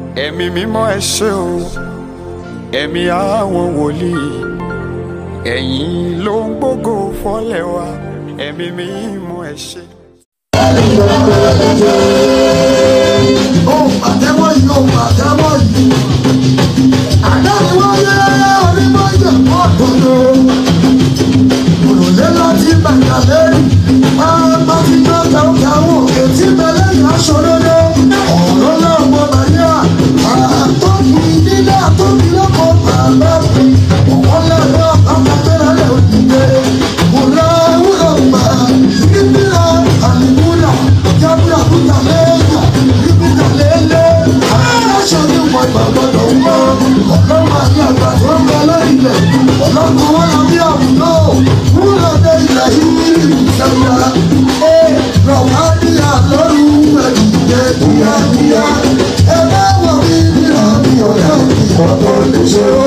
ẹ̀mí mímọ́ ẹ ṣé o ẹ̀mí àwọn wòlíì ẹ̀yin ló ń gbógo fọ́lẹ̀ wa ẹ̀mí mímọ́ ẹ ṣé. ó pàtẹ́wọ́ yìí ó pàtẹ́wọ́ yìí. Àdáni wáyé onímọ̀jẹ̀ mọ́ tòló. Òrùlé láti bàtà lẹ́rù. Pápá ti gbọ́ kàwọ́ òkè tí bẹ̀rẹ̀ yà aṣọ lóde. Ọ̀rọ̀ náà mọ Màríà. Àtọ́kùn nílé àtọ́kùn lọ́kọ̀ bàbá mi. Òwọ́n lẹ́nu ọ̀pá tẹ́lẹ̀ lẹ́ òdìdé. Wùrọ̀ wúrọ̀ gbà. Ìbílẹ̀ àlìmúlà. Jábúrà kúta lẹ́yà. Ìbílẹ̀ lélẹ̀. Aláṣọ ní wọ ìgbàgbọ́dọ̀ ń bọ̀. Ọlọ́run àti àgbà tó ń bẹ lórí ilẹ̀. Ọlọ́run wọn lọ bí àwùjọ. Wúlò dé ilẹ̀ yìí ìjọba. Ẹ rọ̀wá ní àlọ́run ẹ̀dùnjẹ kíákíá. Ẹ bá wọ̀ mí nílò mi ọ̀rẹ́ mi ọ̀dọ́ lè ṣe ó.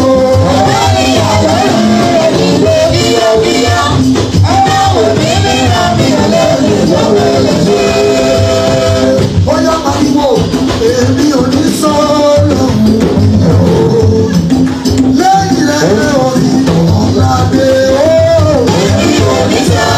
Bóyá pariwo, èmi ò ní sọ́ọ̀lù o. Lẹ́yìn lẹ́yìn orí ọ̀làdé o.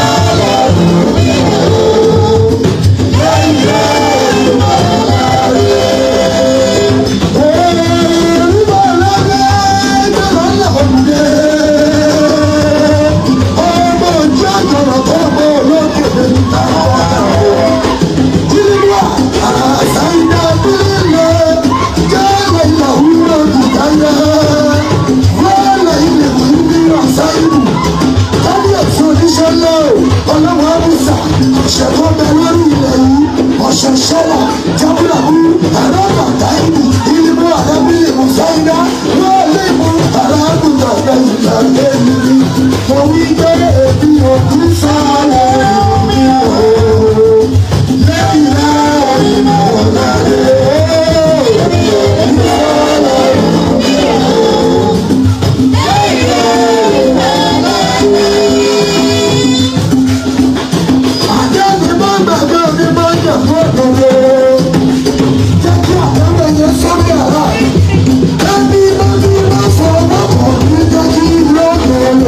Ọlọ́wọ́ Musa, ṣẹ̀kọ́ bẹ lórí ilẹ̀ yìí, ọ̀ṣẹ̀ ṣẹlẹ̀, jábúlà mú, ẹ̀rọ bàtà ìlú, ìlú àrẹ́bílì Musaida, wọ́n lé mú arákùnrin ọ̀gbẹ́ ìgbà lẹ́yìn rí. Mo wí pé èmi ò kú sálẹ̀ mi ò. Lẹ́yìn náà ìmọ̀ ọ̀làdé. Èmi ò kú sálẹ̀ mi ò. Àjẹ́ni má gbàgbé orí má jẹ̀ fún òdòdó. Jẹ́ kí àtẹ́wé yẹn sórí àrà. Ẹbí bá bí bá fọ ọmọkọ̀ ní jẹ́ kí lóde lò.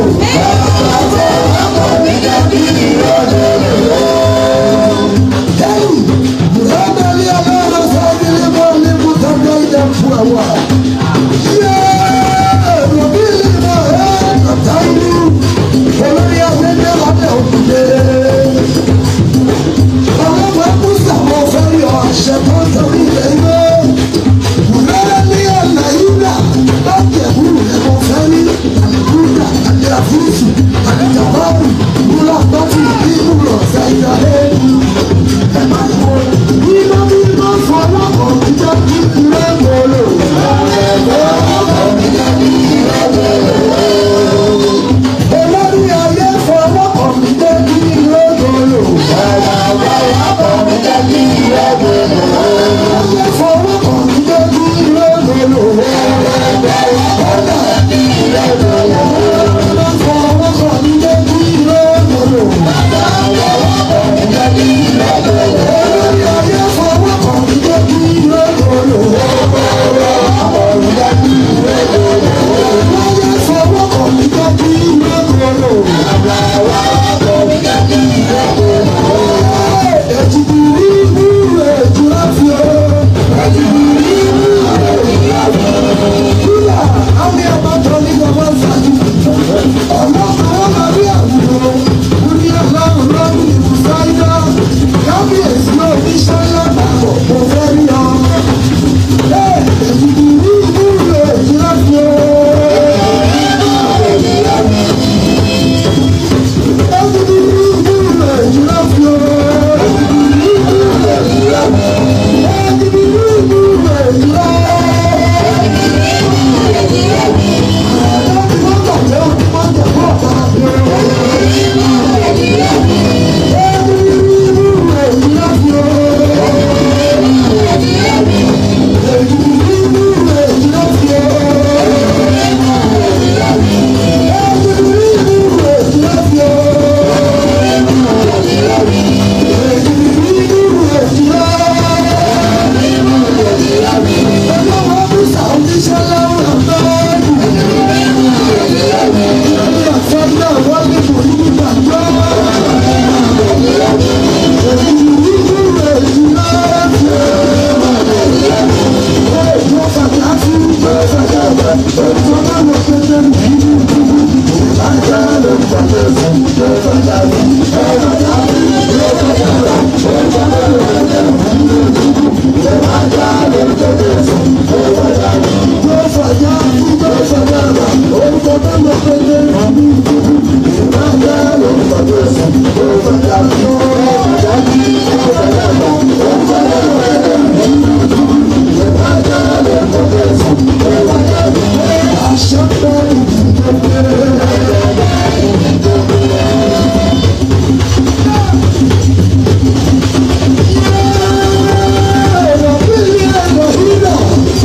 Lẹ́yìn, ìrọ́bẹ̀lì ọlọ́run sọ́ọ́dún ní bọ́ọ̀lù mú tọ́jú ìjẹ́ fún ẹ̀wà. Yéé! Ròbí lè mọ̀ ẹ́ kọ̀tà ìlú. Olórí afẹ́fẹ́ lábẹ́ òkúté ọlọ́wọ́ kúsà mo fẹ́ yọ àṣẹ tó torí ilẹ̀ ìwé. Wùrẹ́rẹ́ ní ọ̀nà ìlà láti ẹ̀kúrú rẹ̀ mo fẹ́ rí. Àlùkùdà àti àfúrúsù àti jàbáàbù wúlò àpótí nínú ọ̀sẹ̀ ìdálẹ́nu. Ẹ máa ń wo bímọ bímọ fọlọ́kọ̀ jíjẹ́ kí ilé wọlé. Olórí ayé fọlọ́kọ̀ jíjẹ́ kí ilé wọlé. Thank you. Yeah.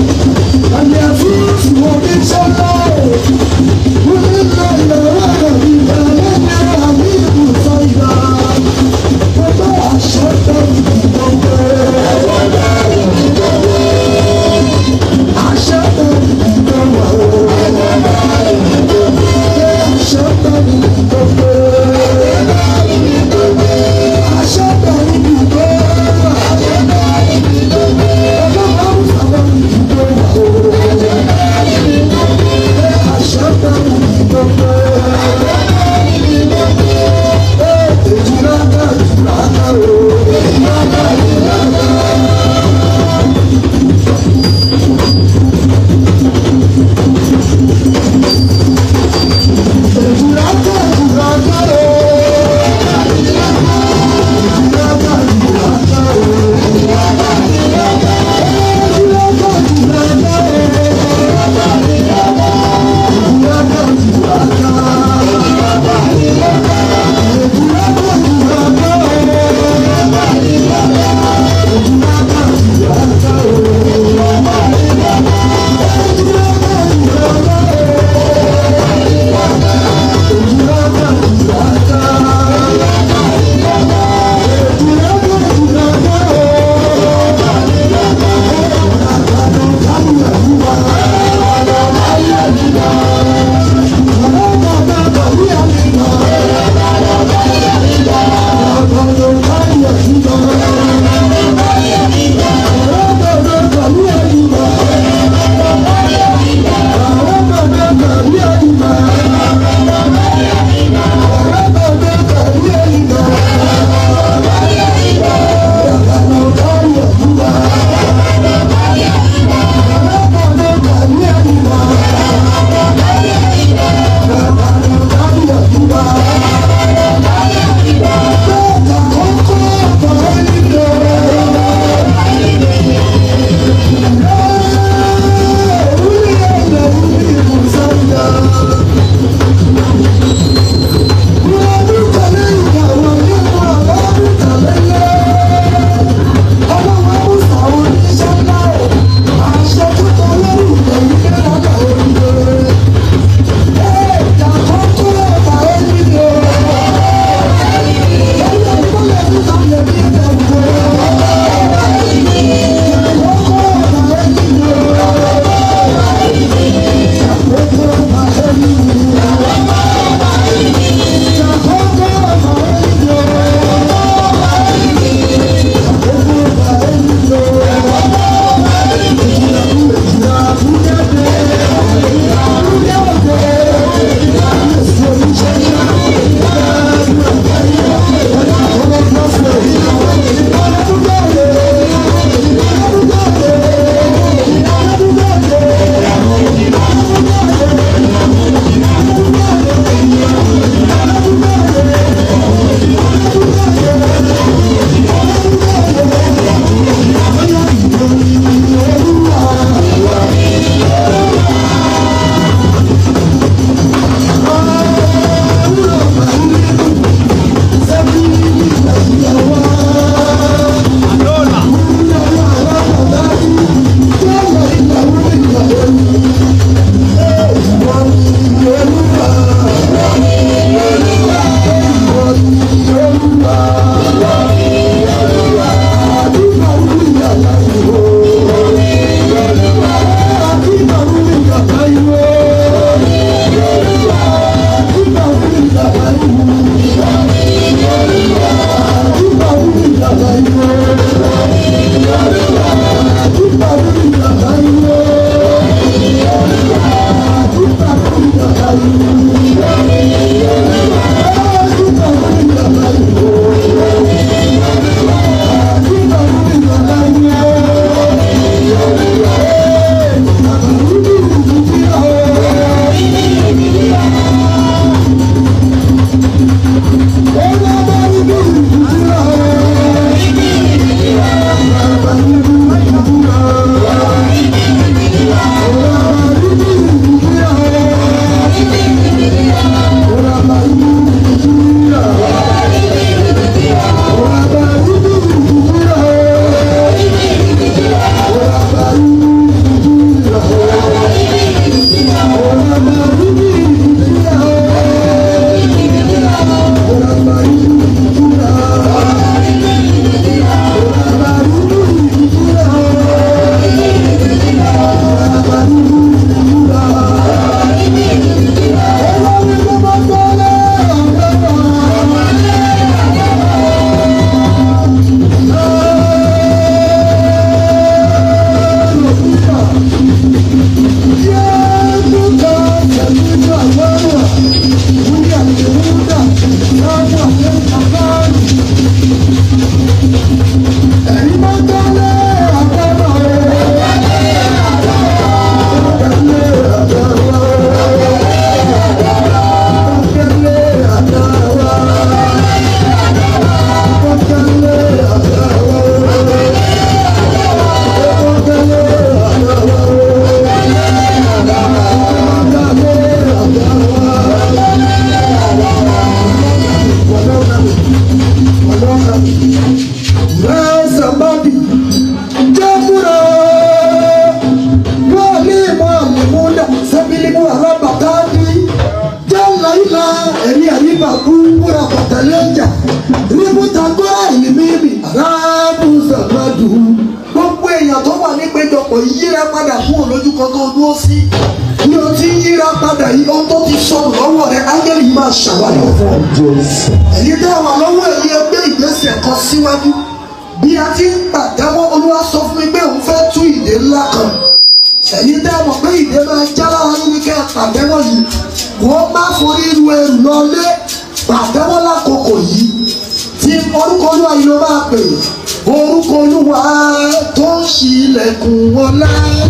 péjọpọ̀ yíra padà kúrò lójú kan tó dúró sí bí o ti yíra padà yìí ohun tó ti sọnù lọ́wọ́ rẹ ángẹ́lì yìí máa ṣàwárí fún ọ. èyí tẹ́ wà lọ́wọ́ èyí ẹgbẹ́ ìgbésẹ̀ kan síwájú bí a ti ń pàtẹ́wọ́ olúwa sọ fún mi pé òun fẹ́ tú ìdè ńlá kan èyí tẹ́ mọ̀ pé ìdè máa já lára yín ní kẹ́ ẹ pàtẹ́wọ́ yìí wọ́n má forí ru ẹrù lọlé pàtẹ́wọ́ lákòókò yìí tí orúkọ olúwa yìí ló máa pè orúkọ olúwa tó ń ṣílẹ̀kùn ọlá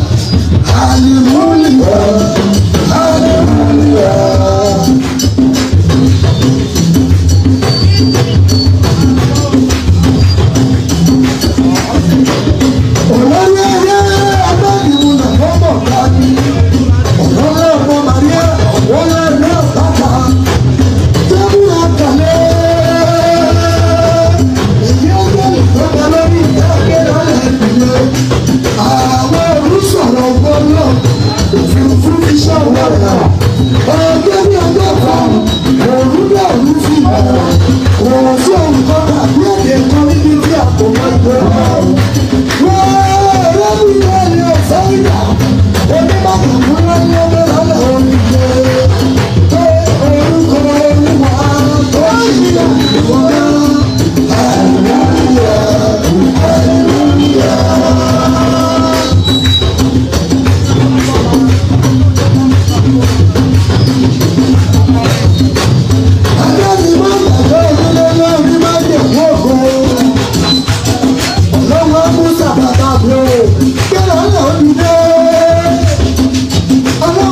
hallelujah hallelujah. olórí ẹyẹ abẹ́nìmúlẹ̀ lọ́mọ̀ dání olórí ọmọ maria wọlé ẹ̀rọ bàtà tẹ́bùrù ọ̀kàlẹ́ èyí ọjọ́ ìjọba lórí ìdáké lọ́lẹ̀ ìpìlẹ̀ àwọn olùsọ̀rọ̀ gbọ́dọ̀ òfurufú fi ṣọ̀wọ́ rẹ̀ ọjọ́ ní ọjọ́ kan òun náà ló fi bẹ̀rẹ̀ òun sí òun kan tàbí èdè kan níbi tí àpò máa ń gbé wọn. Ọlọ́wọ́ Musa bàbá bro, gbẹ́rọ náà dìde. Ọlọ́wọ́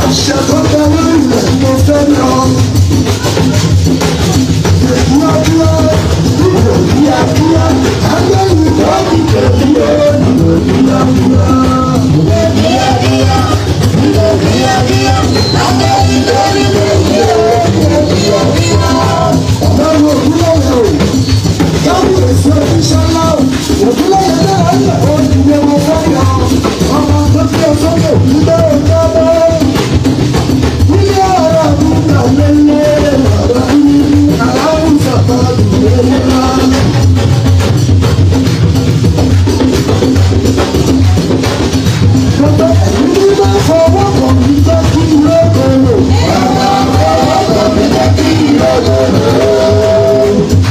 àṣẹ tó bẹ lórí rẹ̀ mo fẹ́ lọ. Ìdúrádúrá ìwò kíákíá agbẹ́yìn lọ́ọ̀kì kẹ̀kí ó ìwò kíákíá. Ọlọ́run ògúnlọ́yẹ̀ o, káwọn èso ìṣẹ́ ńlá o, ògúnlọ́yẹ̀ dára ń lẹ̀ ó ti gbé wọn fọ́yọ̀. Ọmọ tó fi ọsọ́ lè fi bẹ́ẹ̀ lọ́wọ́. Ilé ọ̀rọ̀ àbúrò lélẹ̀ ọ̀rọ̀ ní aláwùjọ tọ́jú lélẹ̀ náà. Gbogbo ẹ̀mí ní máa fọwọ́ kàn mí jẹ́ kí ilé kòrò. Fọwọ́ kàn mí jẹ́ kí ilé kòrò.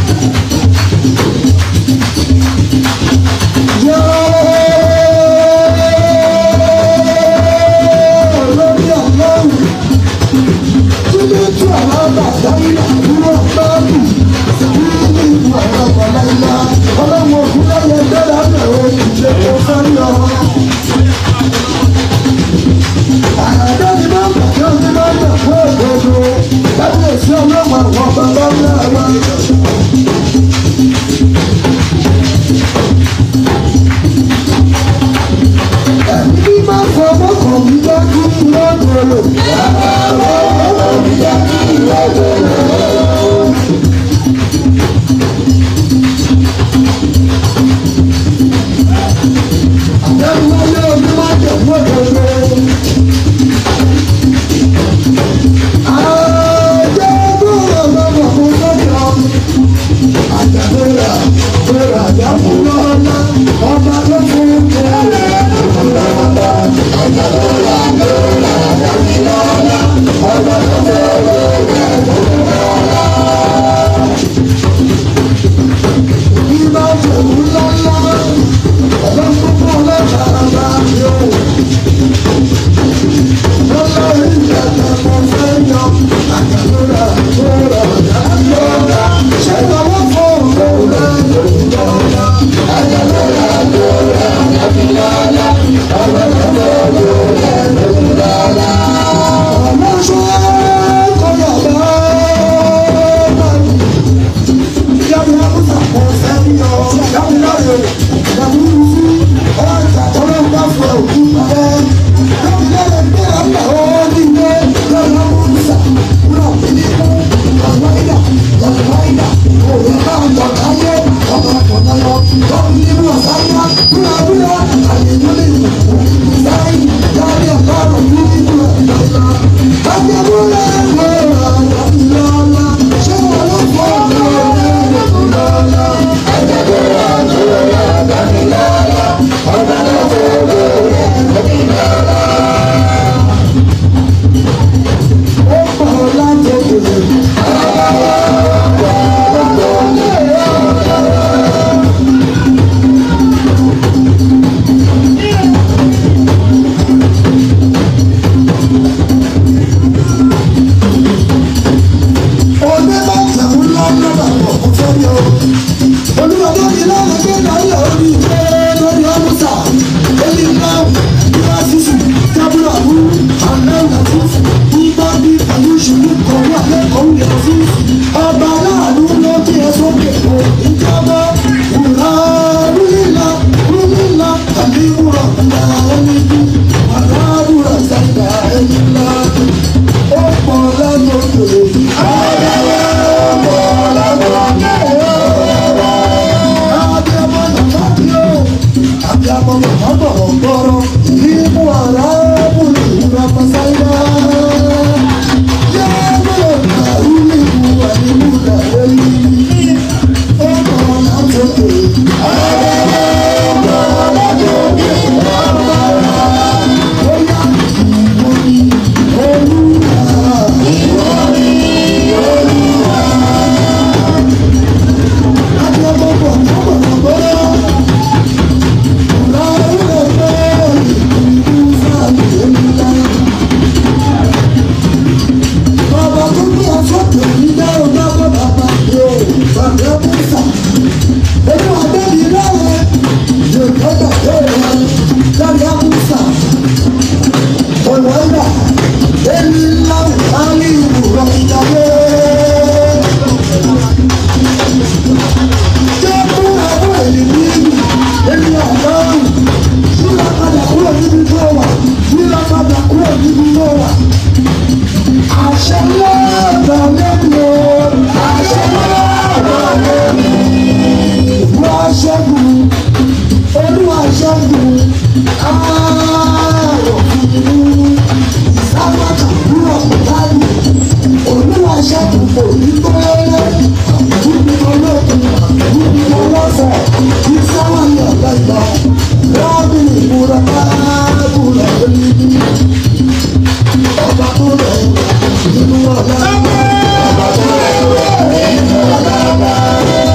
Olórí ọlọ́run tí ní tú àwọn bàbá ilé àdúrà báàbù sí ní ìlú àwọn ọ̀pọ̀lá ilá ọlọ́run òkú lẹ́yẹ dára bẹ̀rẹ̀ ìṣe tó fẹ́ lọ. Àyàdá ni máa ń bàjẹ́ ọdún máa ń gbà fún òdodo láti lè sí ọlọ́run àwọn bàbá ńlá wa. Ẹ̀mí bí máa fọwọ́ kàn mí jẹ́ kí n lọ́dọ̀ọ̀lọ̀. Fọwọ́ kàn mí jẹ́ kí n lọ́dọ̀ọ̀lọ̀. Àjẹmọ́lé omi máa jẹ̀ fún òdodo. Àjẹmọ́lé ọlọ́mọ fún lọ́jọ́. Àjẹmọ́lé ọ̀rọ̀ àjẹmọ́ lọ́lá. Ọba ló fún kẹ́lẹ́. Ìbá jẹ̀mú lọ́lá. Ọlọ́run fún ọlọ́jà bá yọ. Lọ́lá ìjẹ̀jẹ̀ mo fẹ́ yọ. Àjẹmọ́lé ọ̀rọ̀ àjẹmọ́ lọ́lá. Ṣé ìrànwọ́ fún òun lọ́lá? Ọba aláàánú ló bí ẹ sókè kò ìjọba wùrà rúlìlà rúlìlà tàbí wùrà ńlá ẹni bí wàrà wùrà sàgbà ẹni ńlá ó pọ̀ lẹ́nu òkèlè. Ayẹyẹ ó pọ̀ lẹ́nu òkèlè. Abiyamọ nàmá bí ó, abiyamọ nàmá bọ̀rọ̀ gbọ́rọ̀, ìmú àrà bùrù ìwúrà pàṣáyà. Yẹ́nì ọ̀nà ìlú ẹni múlẹ̀ lẹ́yìn. Ó pọ̀ lẹ́nu òkèlè. Ayẹyẹ ó pọ̀ lẹ́nu òkèlè. Ó yá ìwọ ni olúwa. Abiyamọ bọ̀ bọ̀rọ̀ gbọ́rọ̀. Bàbá tó gbé afọ́tò yìí dá ọgbà bọ́ bàbá yóò bàbá bùsà. Olú àbẹ́bí lọ́wọ́ yóò gbọ́dọ̀ yóò wá dárí àbùsà. Olùwàgbà Èmi ńlá ayé ìwúrọ̀ ìjàgbé. Jẹ́ fún àwọn ènìyàn mi, èmi ọ̀gọ́rùn. Yíra padà kúrò níbi tó wà. Yíra padà kúrò níbi tó wà. Àṣẹ lọ́dọ̀ lẹ́nu o. Àṣẹ lọ́dọ̀ lẹ́nu. Wọ́n ṣẹ́gun. Olúwa ṣẹ́gun. Ààrọ̀ fún ìsáwọ́tà kúrò láyé. Olúwa ṣẹ́gun kò ní tó lẹ́lẹ́. Níbi olókun, níbi olófẹ̀, ìsáwọ́ ní ọ̀gá ìgbà. Rọ́bì ìmúra máa búra lórí ọba tó rẹ̀ nínú ọ̀la. Ọba tó rẹ̀ nínú ọ̀la.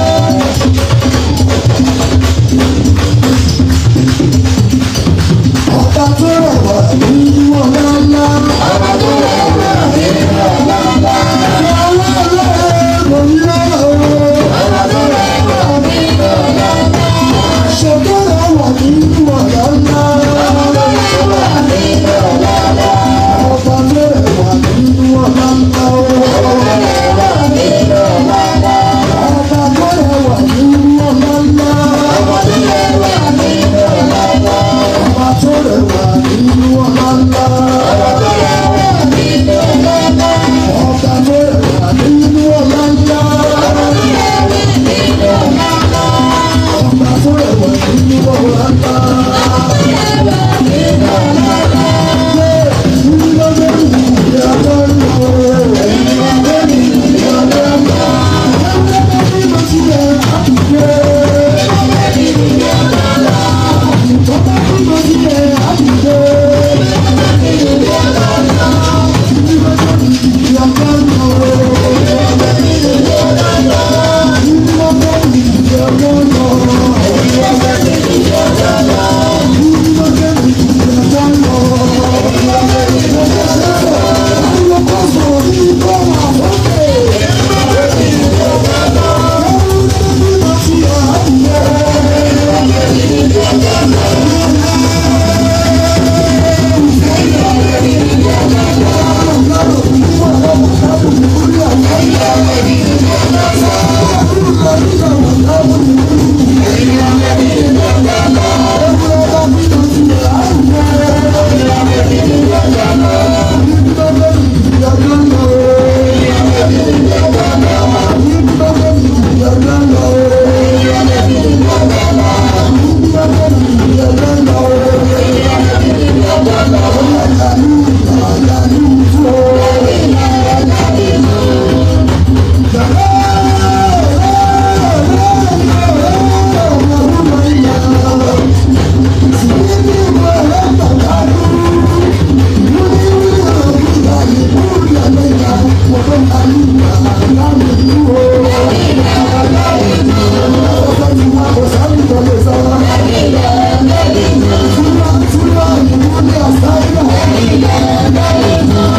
Ọba tó rẹ̀ wà nínú ọ̀la ńlá. Ọba tó rẹ̀ wà nínú ọ̀la ńlá. Ọlá ọlọ́rẹ̀ kò ní lọ́wọ́. Ọba tó rẹ̀ wà nínú ọ̀la ńlá. Ṣètò rẹ̀ wà nínú ọ̀la ńlá. Ọba tó rẹ̀ wà nínú ọ̀la ńlá. Ọba tó rẹ̀ wà nínú ọ̀la ńlá. Ọba tó rẹ̀ wà nínú ọ̀la ńlá. Ọba tó rẹ̀ wà nínú ọ̀la ńlá. Ọba tó rẹ̀ wà nínú ọ̀la ńlá. Ọba tó rẹ̀ wà nínú ọ̀la ńlá. Ọba tó rẹ̀ wà nínú ọ̀la ńlá. Ọba tó rẹ̀ wà nínú ọ̀la ńlá. Ọba tó rẹ̀ wà nínú ọ̀la ńlá. Ọba tó rẹ̀ wà nínú ọ̀la ńlá. Thank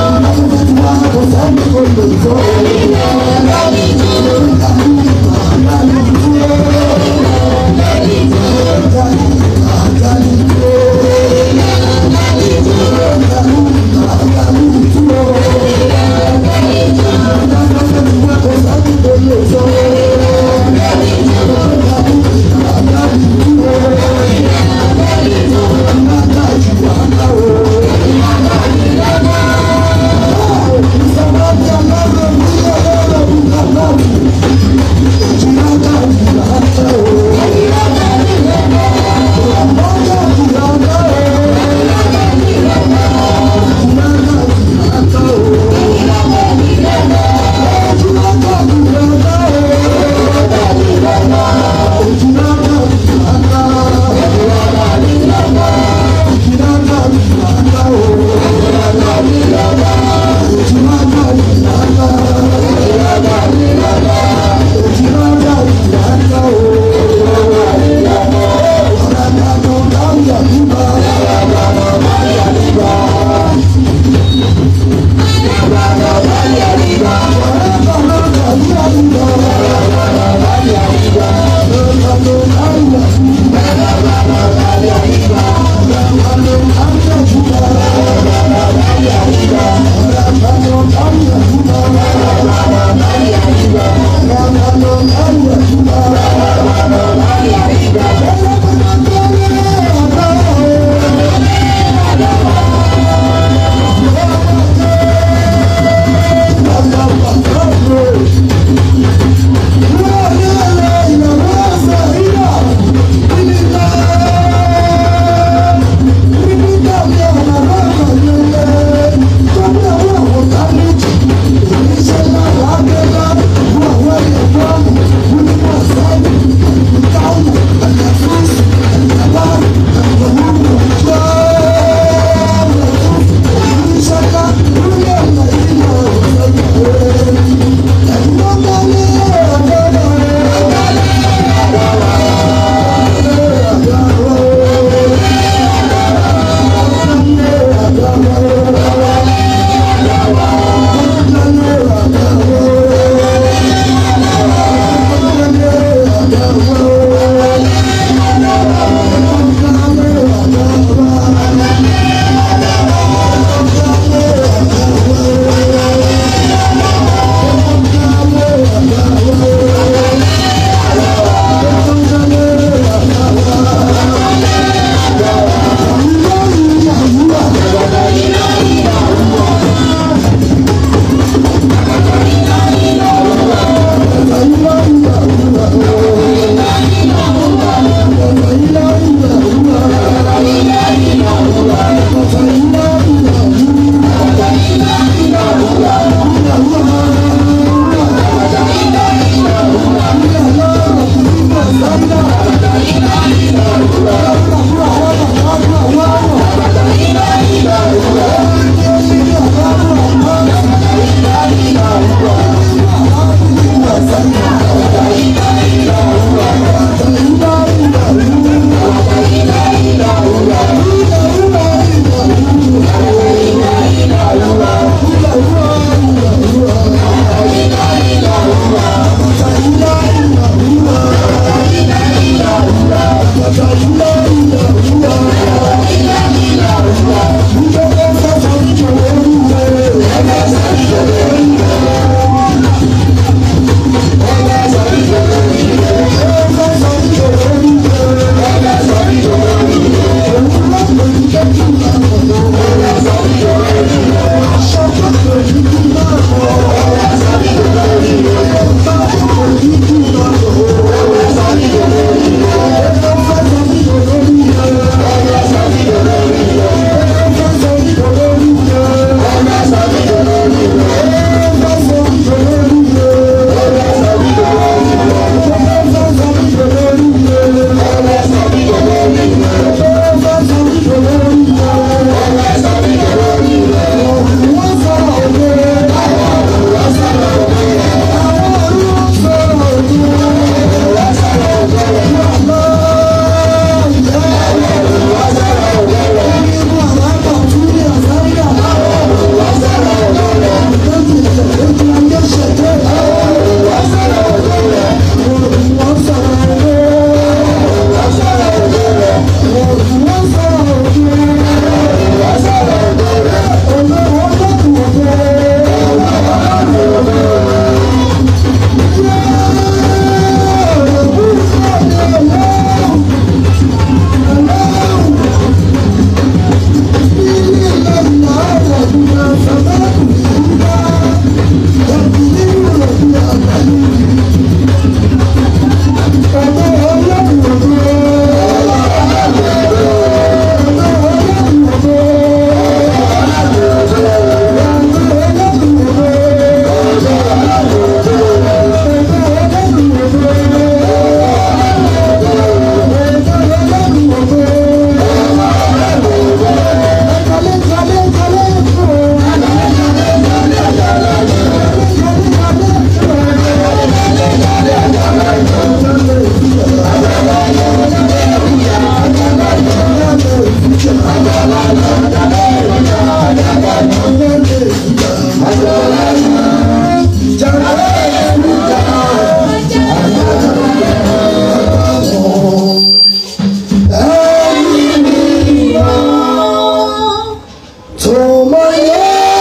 tó mọ yẹ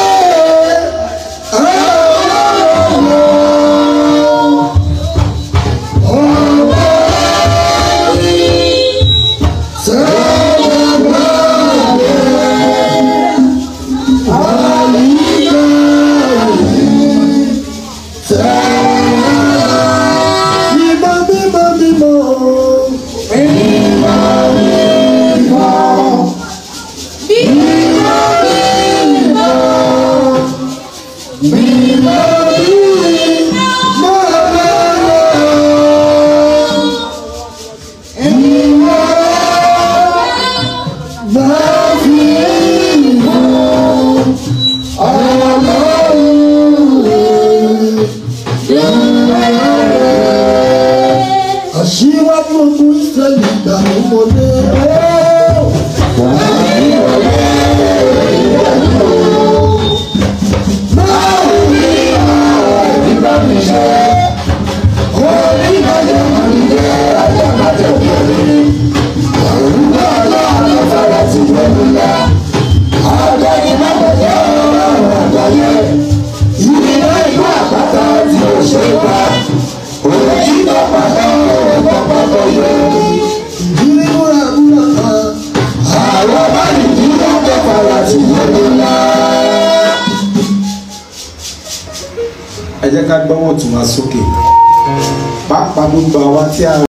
ọlọ́run ọba mi sẹ́wọ̀n gbàgbé àyíká yìí sẹ́wọ̀n bímọ bímọ bímọ bímọ bímọ. Aṣíwájú ogun Ísírẹ́lì gbà ó wọlé. Ìdílé múra múra kan. Àwọn báyìí ní wọ́n kọ́ fara sí ìlú ńlá. ẹ jẹ́ ká gbọ́wọ́ tún wá sókè pàápàá gbogbo àwa tí a